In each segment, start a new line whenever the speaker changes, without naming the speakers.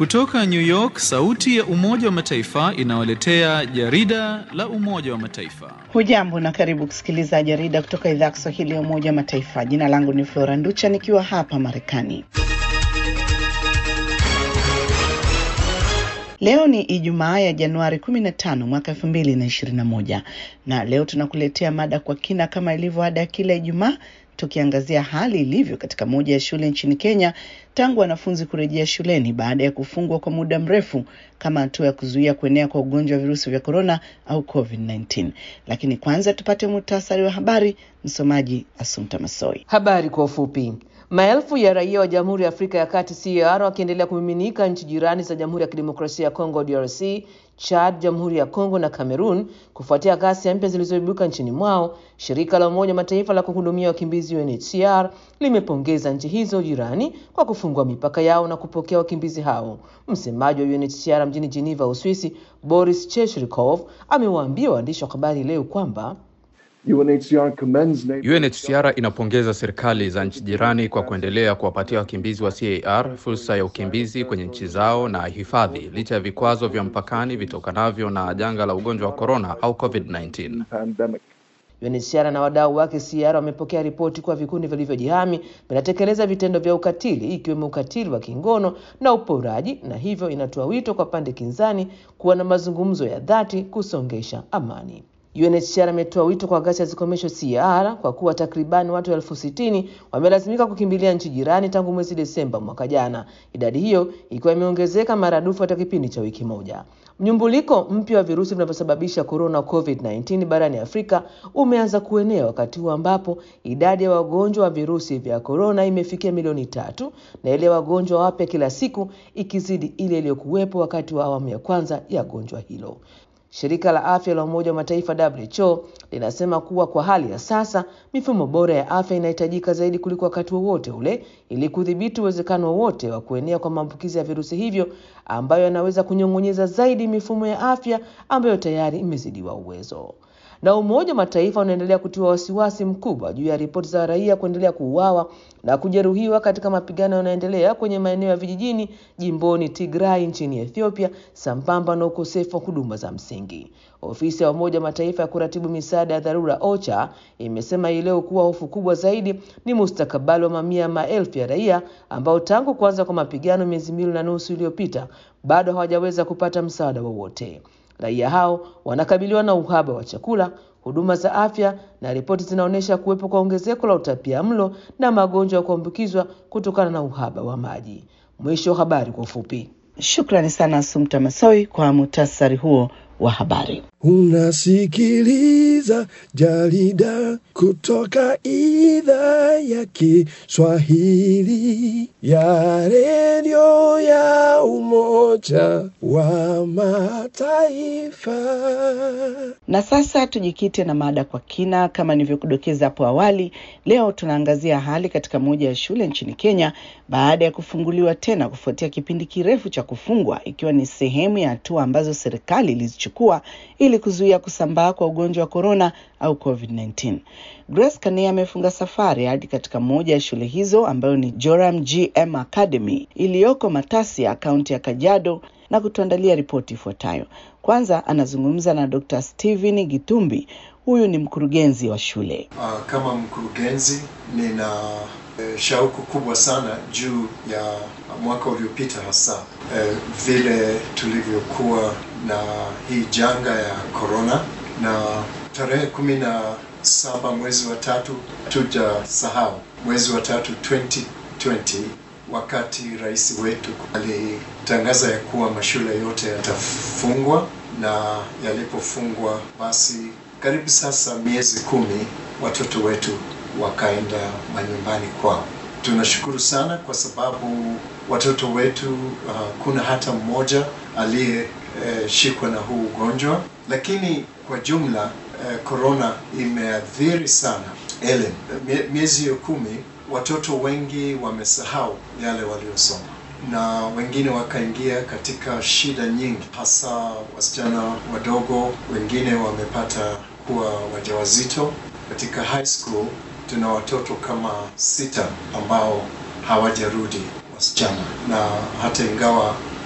Kutoka New York, sauti ya Umoja wa Mataifa inawaletea jarida la Umoja wa Mataifa.
Hujambo na karibu kusikiliza jarida kutoka idhaa ya Kiswahili ya Umoja wa Mataifa. Jina langu ni Flora Nducha nikiwa hapa Marekani. Leo ni Ijumaa ya Januari 15 mwaka 2021 na leo tunakuletea mada kwa kina kama ilivyo ada ya kila Ijumaa tukiangazia hali ilivyo katika moja ya shule nchini Kenya tangu wanafunzi kurejea shuleni baada ya kufungwa kwa muda mrefu kama hatua ya kuzuia kuenea kwa ugonjwa wa virusi vya korona au COVID-19. Lakini kwanza tupate muhtasari wa habari. Msomaji Asumta Masoi.
Habari kwa ufupi. Maelfu ya raia wa Jamhuri ya Afrika ya Kati CAR wakiendelea kumiminika nchi jirani za Jamhuri ya Kidemokrasia ya Kongo DRC, Chad, Jamhuri ya Kongo na Cameroon kufuatia ghasia mpya zilizoibuka nchini mwao. Shirika la Umoja Mataifa la kuhudumia wakimbizi UNHCR limepongeza nchi hizo jirani kwa kufungua mipaka yao na kupokea wakimbizi hao. Msemaji wa UNHCR mjini Geneva, Uswisi, Boris Cheshrikov amewaambia waandishi wa habari leo kwamba
UNHCR, commends...
UNHCR inapongeza serikali za nchi jirani kwa kuendelea kuwapatia wakimbizi wa CAR fursa ya ukimbizi kwenye nchi zao na hifadhi licha ya vikwazo vya mpakani vitokanavyo na janga la ugonjwa wa korona au COVID-19.
UNHCR na wadau wake CAR wamepokea ripoti kuwa vikundi vilivyojihami vinatekeleza vitendo vya ukatili ikiwemo ukatili wa kingono na uporaji, na hivyo inatoa wito kwa pande kinzani kuwa na mazungumzo ya dhati kusongesha amani. UNHCR ametoa wito kwa ghasia zikomeshwe CAR kwa kuwa takribani watu elfu sitini wamelazimika kukimbilia nchi jirani tangu mwezi Desemba mwaka jana, idadi hiyo ikiwa imeongezeka maradufu katika kipindi cha wiki moja. Mnyumbuliko mpya wa virusi vinavyosababisha korona COVID-19 barani Afrika umeanza kuenea wakati huu ambapo idadi ya wagonjwa wa virusi vya korona imefikia milioni tatu na ile wagonjwa wapya kila siku ikizidi ile iliyokuwepo wakati wa awamu ya kwanza ya gonjwa hilo. Shirika la afya la Umoja wa Mataifa WHO linasema kuwa kwa hali ya sasa mifumo bora ya afya inahitajika zaidi kuliko wakati wowote ule ili kudhibiti uwezekano wowote wa kuenea kwa maambukizi ya virusi hivyo ambayo yanaweza kunyong'onyeza zaidi mifumo ya afya ambayo tayari imezidiwa uwezo. Na Umoja wa Mataifa unaendelea kutiwa wasiwasi mkubwa juu ya ripoti za raia kuendelea kuuawa na kujeruhiwa katika mapigano yanayoendelea kwenye maeneo ya vijijini jimboni Tigray nchini Ethiopia, sambamba na ukosefu wa huduma za msingi. Ofisi ya Umoja wa Mataifa ya kuratibu misaada ya dharura OCHA imesema hii leo kuwa hofu kubwa zaidi ni mustakabali wa mamia ya maelfu ya raia ambao tangu kuanza kwa mapigano miezi miwili na nusu iliyopita bado hawajaweza kupata msaada wowote. Raia hao wanakabiliwa na uhaba wa chakula, huduma za afya na ripoti zinaonyesha kuwepo kwa ongezeko la utapia mlo na magonjwa ya kuambukizwa kutokana na uhaba wa maji. Mwisho wa habari kwa ufupi.
Shukrani sana Asumta Masoi kwa muhtasari huo wa habari.
Unasikiliza jarida kutoka idhaa ya Kiswahili ya redio ya Umoja wa Mataifa.
Na sasa tujikite na mada kwa kina. Kama nilivyokudokeza hapo awali, leo tunaangazia hali katika moja ya shule nchini Kenya baada ya kufunguliwa tena kufuatia kipindi kirefu cha kufungwa, ikiwa ni sehemu ya hatua ambazo serikali ilizichukua ili kuzuia kusambaa kwa ugonjwa wa korona au COVID-19. Grace Kania amefunga safari hadi katika moja ya shule hizo ambayo ni Joram GM Academy iliyoko Matasia, kaunti ya Kajiado na kutuandalia ripoti ifuatayo. Kwanza anazungumza na Dr. Steven Gitumbi. Huyu ni mkurugenzi wa shule.
Uh, kama mkurugenzi nina uh, shauku kubwa sana juu ya mwaka uliopita hasa uh, vile tulivyokuwa na hii janga ya corona na tarehe kumi na saba mwezi wa tatu tuja sahau mwezi wa tatu 2020 wakati rais wetu alitangaza ya kuwa mashule yote yatafungwa na yalipofungwa basi karibu sasa miezi kumi watoto wetu wakaenda manyumbani kwao. Tunashukuru sana kwa sababu watoto wetu uh, kuna hata mmoja aliyeshikwa uh, na huu ugonjwa, lakini kwa jumla korona uh, imeathiri sana elimu. Miezi hiyo kumi watoto wengi wamesahau yale waliosoma na wengine wakaingia katika shida nyingi, hasa wasichana wadogo. Wengine wamepata kuwa wajawazito. Katika high school tuna watoto kama sita ambao hawajarudi wasichana, na hata ingawa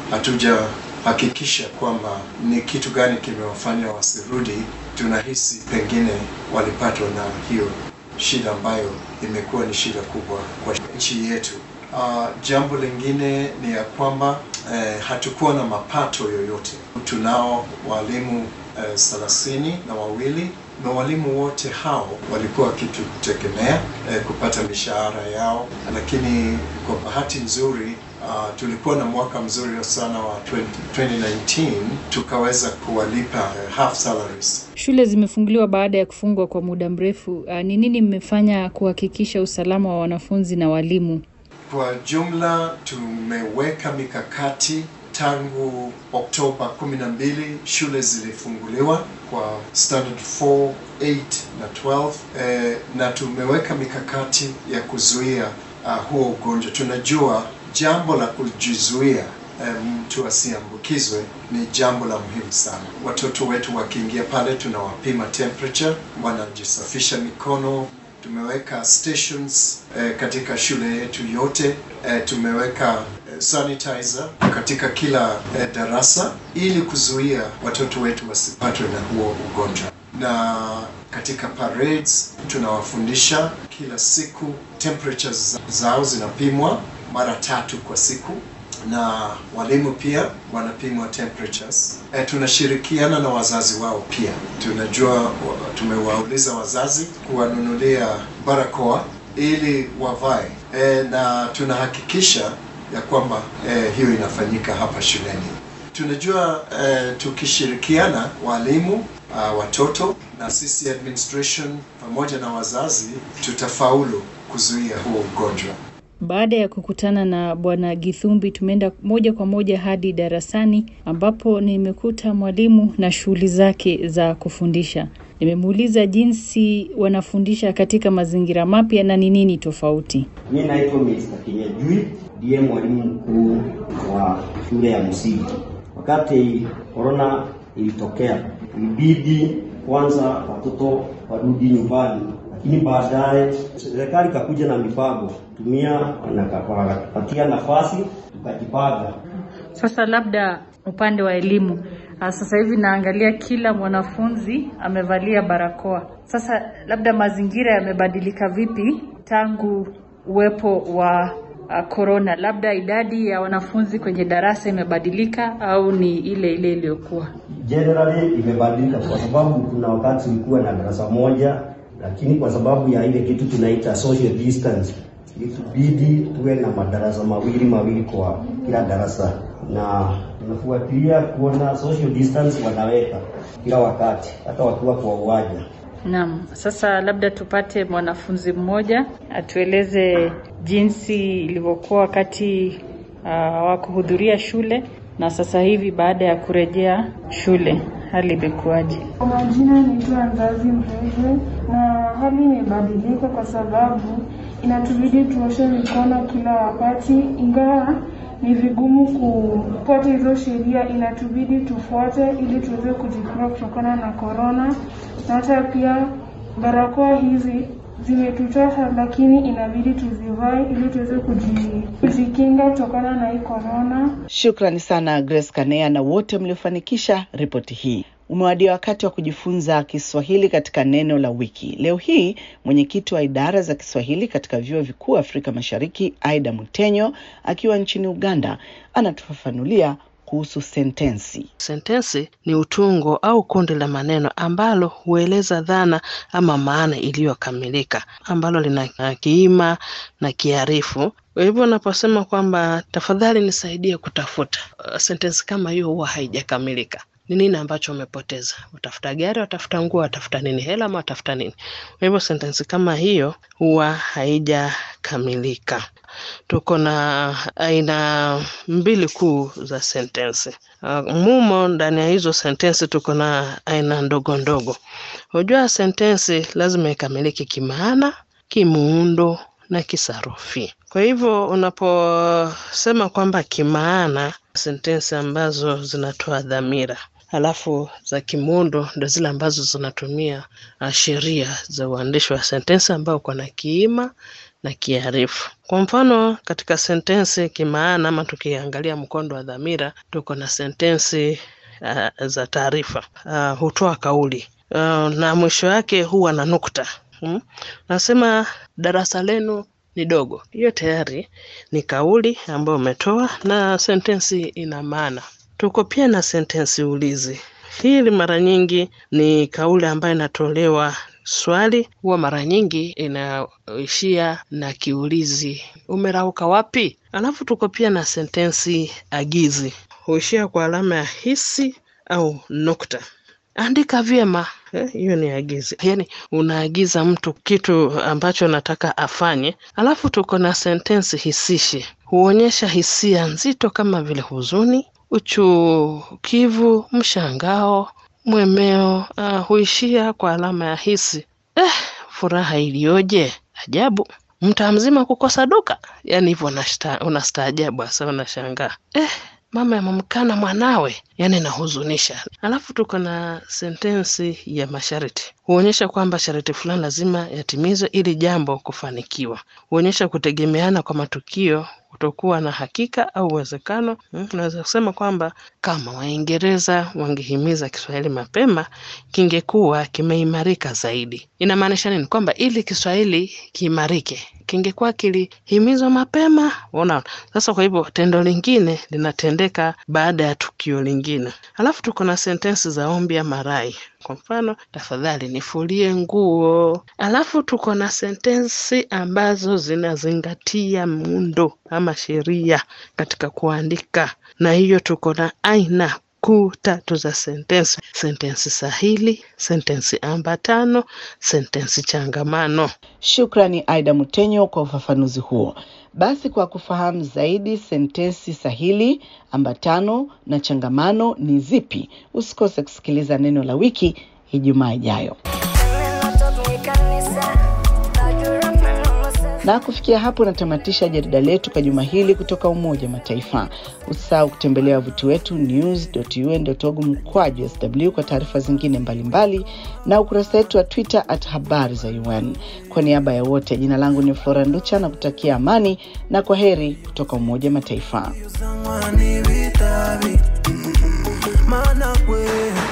hatujahakikisha kwamba ni kitu gani kimewafanya wasirudi, tunahisi pengine walipatwa na hiyo shida ambayo imekuwa ni shida kubwa kwa nchi yetu. Uh, jambo lingine ni ya kwamba eh, hatukuwa na mapato yoyote. Tunao walimu thelathini eh, na wawili na walimu wote hao walikuwa wakitutegemea eh, kupata mishahara yao, lakini kwa bahati nzuri uh, tulikuwa na mwaka mzuri sana wa 20, 2019 tukaweza kuwalipa eh, half salaries.
Shule zimefunguliwa baada ya kufungwa kwa muda mrefu. Ni nini mmefanya kuhakikisha usalama wa wanafunzi na walimu?
Kwa jumla tumeweka mikakati tangu Oktoba 12 shule zilifunguliwa kwa standard 4, 8 na 12 eh, na tumeweka mikakati ya kuzuia uh, huo ugonjwa. Tunajua jambo la kujizuia mtu um, asiambukizwe ni jambo la muhimu sana. Watoto wetu wakiingia pale, tunawapima temperature, wanajisafisha mikono tumeweka stations eh, katika shule yetu yote eh, tumeweka eh, sanitizer katika kila eh, darasa ili kuzuia watoto wetu wasipatwe na huo ugonjwa. Na katika parades tunawafundisha kila siku, temperatures zao zinapimwa mara tatu kwa siku na walimu pia wanapimwa temperatures. E, tunashirikiana na wazazi wao pia. Tunajua tumewauliza wazazi kuwanunulia barakoa ili wavae e, na tunahakikisha ya kwamba e, hiyo inafanyika hapa shuleni. Tunajua e, tukishirikiana walimu, uh, watoto na sisi administration pamoja na wazazi tutafaulu kuzuia huo ugonjwa.
Baada ya kukutana na Bwana Githumbi, tumeenda moja kwa moja hadi darasani ambapo nimekuta mwalimu na shughuli zake za kufundisha. Nimemuuliza jinsi wanafundisha katika mazingira mapya na ni nini tofauti.
Mi naitwa Mr. Kinyajui, ndiye mwalimu mkuu wa shule ya msingi. Wakati korona ilitokea, ilibidi kwanza watoto warudi nyumbani lakini baadaye serikali ikakuja na mipango tumia wakapatia nafasi tukajipanga.
Sasa labda upande wa elimu, sasa hivi naangalia kila mwanafunzi amevalia barakoa. Sasa labda mazingira yamebadilika vipi tangu uwepo wa korona? Labda idadi ya wanafunzi kwenye darasa imebadilika au ni ile ile iliyokuwa?
Generally imebadilika kwa sababu kuna wakati ulikuwa na darasa moja lakini kwa sababu ya ile kitu tunaita social distance ilitubidi tuwe na madarasa mawili mawili kwa kila darasa, na tunafuatilia kuona social distance wanaweka kila wakati, hata wakiwa kwa uwanja.
Naam, sasa labda tupate mwanafunzi mmoja atueleze jinsi ilivyokuwa wakati uh, wa kuhudhuria shule na sasa hivi baada ya kurejea shule hali imekuwaje?
Kwa majina naitwa Ngazi Mrege, na hali imebadilika kwa sababu inatubidi tuoshe mikono kila wakati, ingawa ni vigumu kufuata hizo sheria, inatubidi tufuate ili tuweze kujikinga kutokana na korona, na hata pia barakoa hizi zimetutosha, lakini inabidi tuzivae ili tuweze kujikinga kutokana na hii korona.
Shukrani sana Grace Kanea na wote mliofanikisha ripoti hii. Umewadia wakati wa kujifunza Kiswahili katika neno la wiki. Leo hii mwenyekiti wa idara za Kiswahili katika vyuo vikuu Afrika Mashariki, Aida Mutenyo, akiwa nchini Uganda, anatufafanulia kuhusu sentensi.
Sentensi ni utungo au kundi la maneno ambalo hueleza dhana ama maana iliyokamilika, ambalo lina kiima na kiarifu. Kwa hivyo unaposema kwamba tafadhali nisaidie kutafuta, uh, sentensi kama hiyo huwa haijakamilika. Ni nini ambacho umepoteza? Utafuta gari, watafuta nguo, watafuta nini? Hela ama watafuta nini? Kwa hivyo sentensi kama hiyo huwa haijakamilika. Tuko na aina mbili kuu za sentensi. Uh, mumo ndani ya hizo sentensi tuko na aina ndogo ndogo. Hujua sentensi lazima ikamilike kimaana, kimuundo na kisarufi. Kwa hivyo unaposema kwamba kimaana, sentensi ambazo zinatoa dhamira halafu za kimuundo ndo zile ambazo zinatumia sheria za uandishi wa sentensi ambao uko na kiima na kiarifu. Kwa mfano, katika sentensi kimaana ama tukiangalia mkondo wa dhamira, tuko na sentensi uh, za taarifa uh, hutoa kauli uh, na mwisho wake huwa na nukta hmm? Nasema darasa lenu ni dogo. Hiyo tayari ni kauli ambayo umetoa na sentensi ina maana. Tuko pia na sentensi ulizi. Hili mara nyingi ni kauli ambayo inatolewa swali, huwa mara nyingi inaishia na kiulizi, umerauka wapi? Alafu tuko pia na sentensi agizi, huishia kwa alama ya hisi au nukta. Andika vyema, hiyo eh, ni agizi, yaani unaagiza mtu kitu ambacho nataka afanye. Alafu tuko na sentensi hisishi, huonyesha hisia nzito kama vile huzuni, uchukivu, mshangao, mwemeo. Uh, huishia kwa alama ya hisi. Eh, furaha iliyoje! Ajabu, mtaa mzima kukosa duka. Yaani hivyo unastaajabu, hasa unashangaa eh, mama yamemkana mwanawe, yani inahuzunisha. Alafu tuko na sentensi ya masharti, huonyesha kwamba sharti fulani lazima yatimizwe ili jambo kufanikiwa. Huonyesha kutegemeana kwa matukio, kutokuwa na hakika au uwezekano. Unaweza kusema kwamba kama Waingereza wangehimiza Kiswahili mapema, kingekuwa kimeimarika zaidi. Inamaanisha nini? Kwamba ili Kiswahili kiimarike kingekuwa kilihimizwa mapema. Unaona sasa. Kwa hivyo tendo lingine linatendeka baada ya tukio lingine. Alafu tuko na sentensi za ombi ama rai. Kwa mfano, tafadhali nifulie nguo. Alafu tuko na sentensi ambazo zinazingatia muundo ama sheria katika kuandika, na hiyo tuko na aina kuu tatu za sentensi: sentensi sahili, sentensi ambatano, sentensi changamano.
Shukrani Aida Mutenyo kwa ufafanuzi huo. Basi kwa kufahamu zaidi sentensi sahili, ambatano na changamano ni zipi, usikose kusikiliza neno la wiki Ijumaa ijayo. Na kufikia hapo natamatisha jarida letu kwa juma hili kutoka Umoja Mataifa. Usisahau kutembelea wavuti wetu news.un.org mkwaju sw kwa taarifa zingine mbalimbali mbali, na ukurasa wetu wa Twitter at habari za UN. Kwa niaba ya wote, jina langu ni Flora Nducha na kutakia amani na kwa heri kutoka Umoja Mataifa.